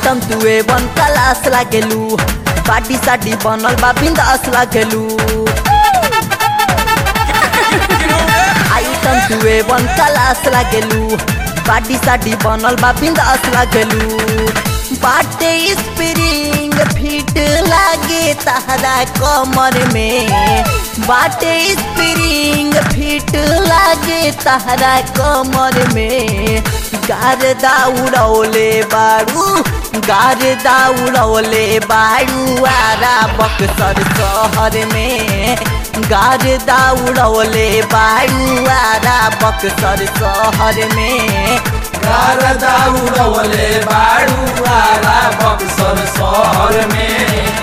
item तू A1 class लागेलू बाडी साडी बनल बा बिंदास लागेलू आइटम तू एवन क्लास लागेलू बाडी साडी बनल बा बिंदास लागेलू बाटे स्प्रिंग फिट लागे तहरा कमर में बाटे स्प्रिंग फिट लागे तहरा कमर में गारदा उड़ौले बारू गारदा उड़ौले बारू आरा बक्सर शहर में गारदा उड़ौले बारू आरा बक्सर शहर में गारदा उड़वले बाड़ू वाला बक्सर शहर में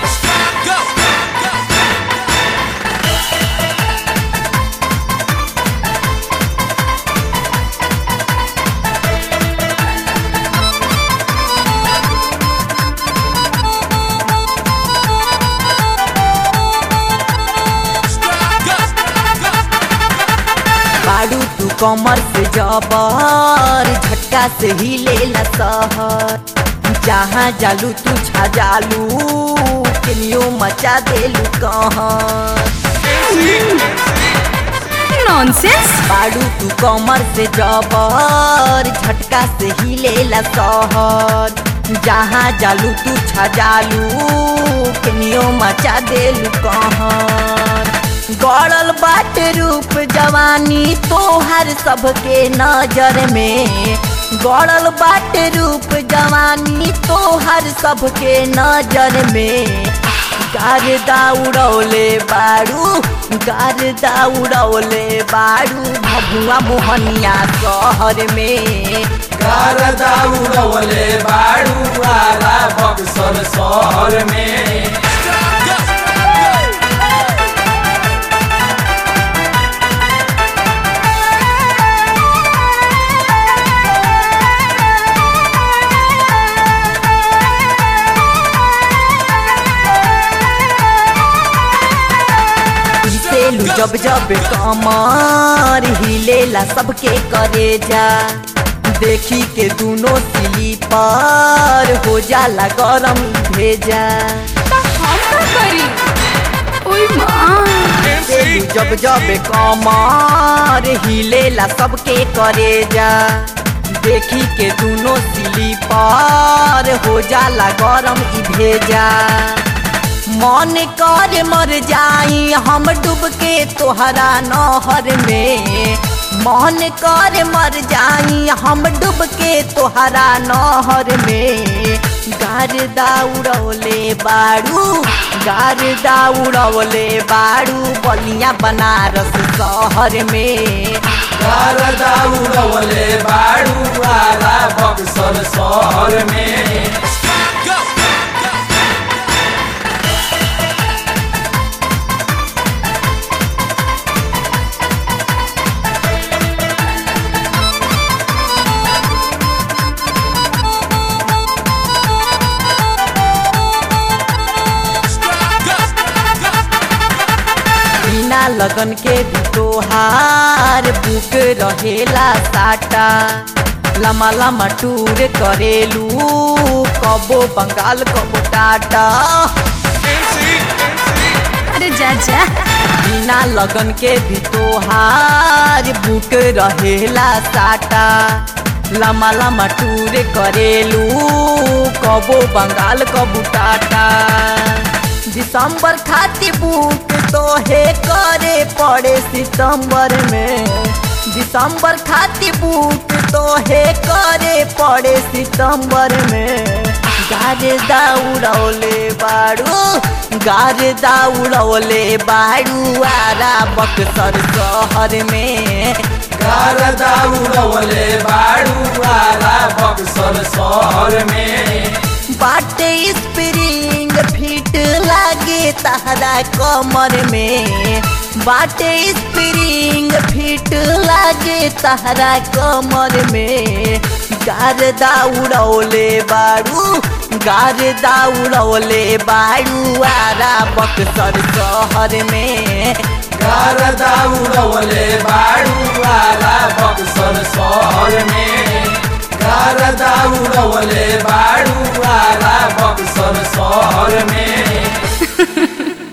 बारू तू कमर से जबर झटका से ही लेला सहर जहाँ जालू तू छा जालू केनियो मचा देलू कहर नॉनसेंस बारू तू कमर से जबर झटका से ही लेला सहर जहाँ जालू तू छा जालू केनियो मचा देलू कहर गड़ल बाट रूप जवानी तोहर सबके नजर में गड़ल बाट रूप जवानी तोहर सबके नजर में गारदा उड़ौले बारू गारदा उड़ौले बारू भभुआ मोहनिया शहर में गारदा उड़वले बाड़ू वाला बक्सर शहर में हिलेलू जब जब कमर हिलेला सबके करे जा देखी के दोनों स्लीपर हो जाला गरम भेजा हम का करी ओए माँ हिलेलू जब जब कमर हिलेला सबके करे जा देखी के दोनों स्लीपर हो जाला गरम ई भेजा मन कर मर जाई हम डूब के तोहरा नहर में मन कर मर जाई हम डूब के तोहरा नहर में गारदा उड़ौले बारू गारदा उड़ौले बारू बलिया बनारस शहर में गारदा उड़वले बाड़ू वाला बक्सर शहर में बिना लगन के भी तोहार बुक रहेला साटा लम्बा लम्बा टूर करेलू कबो बंगाल कबो टाटा अरे जा जा बिना लगन के भी तोहार बुक रहेला साटा लम्बा लम्बा टूर करेलू कबो बंगाल कबो टाटा दिसंबर खातिर बुक तोहे करे पड़े सितंबर में दिसंबर खातिर बुक तोहे करे पड़े सितंबर में गारदा उड़ौले बारू गारदा उड़ौले बारू आरा बक्सर शहर में गारदा उड़वले बाड़ू वाला बक्सर शहर में बाटे स्प्रिंग फिट लागे तहरा कमर में बाटे स्प्रिंग फिट लागे तहरा कमर में गारदा उड़ौले बारू गारदा उड़ौले बारू आरा बक्सर शहर में गारदा उड़वले बाड़ू वाला बक्सर शहर में गारदा उड़वले बाड़ू वाला बक्सर शहर में